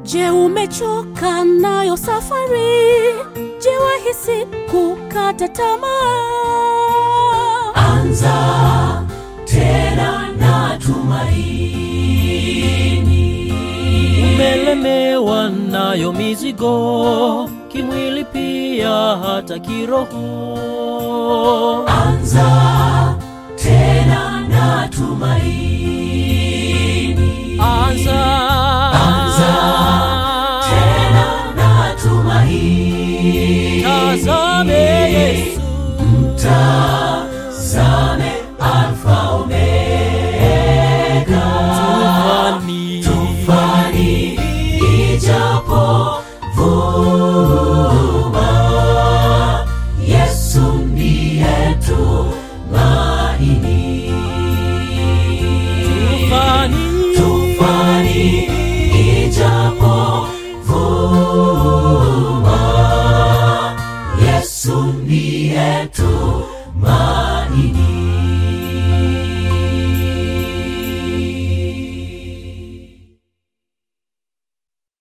Je, umechoka nayo safari? Je, wahisi kukata tamaa? Anza tena na tumaini. umelemewa nayo mizigo kimwili pia hata kiroho Anza tena na tumaini. anza Anza tena na tumaini. tazame yesu Tazame Alfa Omega. tufani Tufani ijapo vuma, Yesu ndiye tumaini. tufani Tufani ijapo vuma, Yesu ndiye tumaini.